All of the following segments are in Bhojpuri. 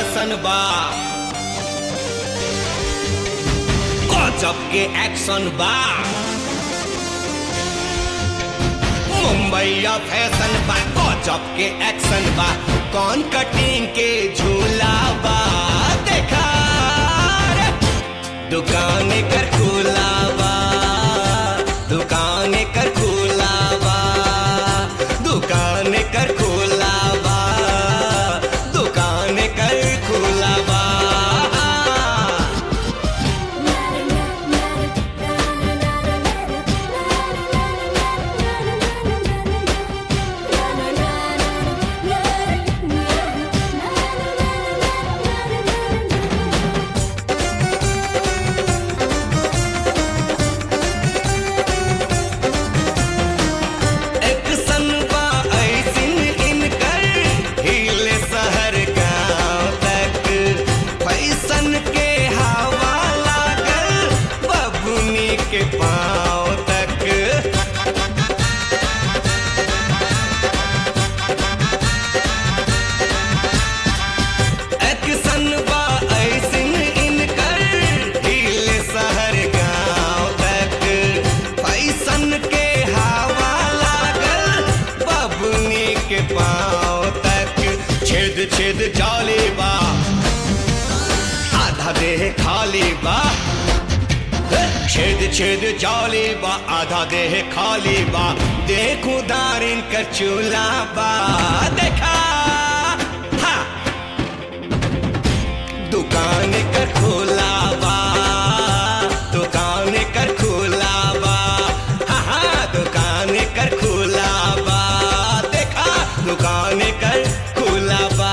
फैशन बा गजब के एक्शन बा मुंबईया फैशन बा गजब के एक्शन बा कौन कटिंग के झूला बा देखा रे। दुकान कर खुला बा दुकान कर खुला बा दुकान कर खुला बा दुकान कर खुला बा एक सनबा ऐसिन इनकर हिले शहर गांव तक फैशन के हवा लागल बबुनी के पाँव तक एक सनबा ऐसिन इनकर हिले शहर गांव तक फैशन के हवा लागल बबुनी के पाँव तक छेद छेद जाली बा आधा देह खाली बा छेद छेद जाली बा आधा देह खाली बा देखू दारिन कर चूल्हा बा देखा हा दुकान कर खोला बा दुकान कर खोला बा हा हा दुकान कर खोला बा देखा दुकान कर खोला बा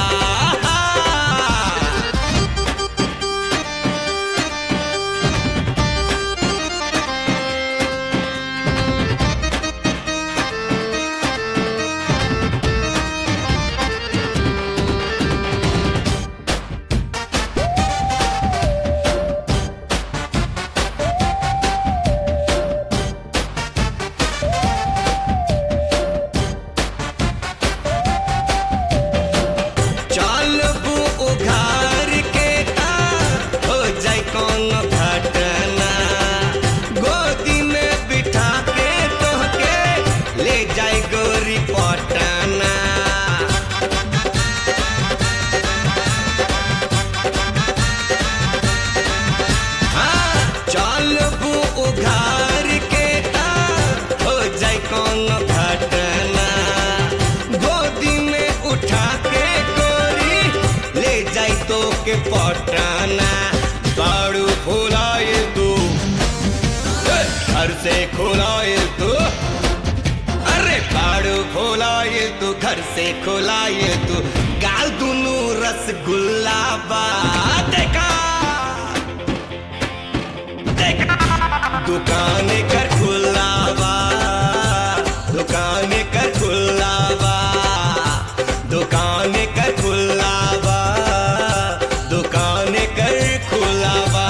चलबू उघार के ता हो जाए कौन घटना गोदी में बिठा के तोहके ले जाए गोरी पटना हाँ, चलबू उघार के ता हो जाए कौन घटना गोदी में उठा के गोरी ले जाई तो के पटाना बाड़ू फुलाए तू घर से खुलाए तू अरे बाड़ू फुलाए तू घर से खुलाए तू गाल दुनू रसगुल्ला बा देखा देखा दुकान कर खुला बा दुकान कर खुला बा दुकान कर खुला बा दुकान कर खुला बा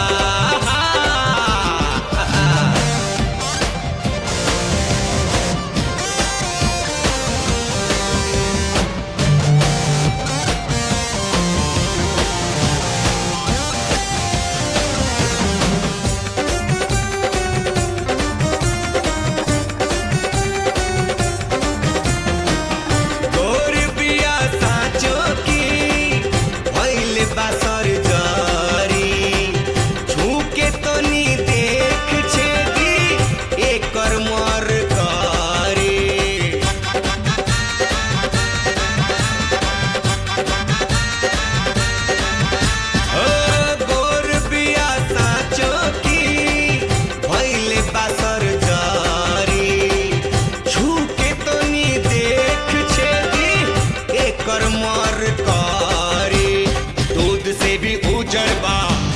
गोर बिया साँचो की भइल बासर जरी छूके तो नी देख छेदी एकर मर करी ओ गोर बिया साँचो की भइल बासर जरी छूके तो नी देख छेदी एकर मर करी दूध से भी उजड़ बा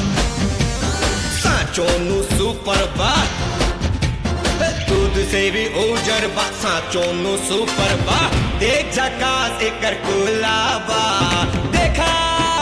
साँचो नु सुपर बा दूध से भी उजड़ बा साँचो नु सुपर बा देख झकास एकर कुला बा देखा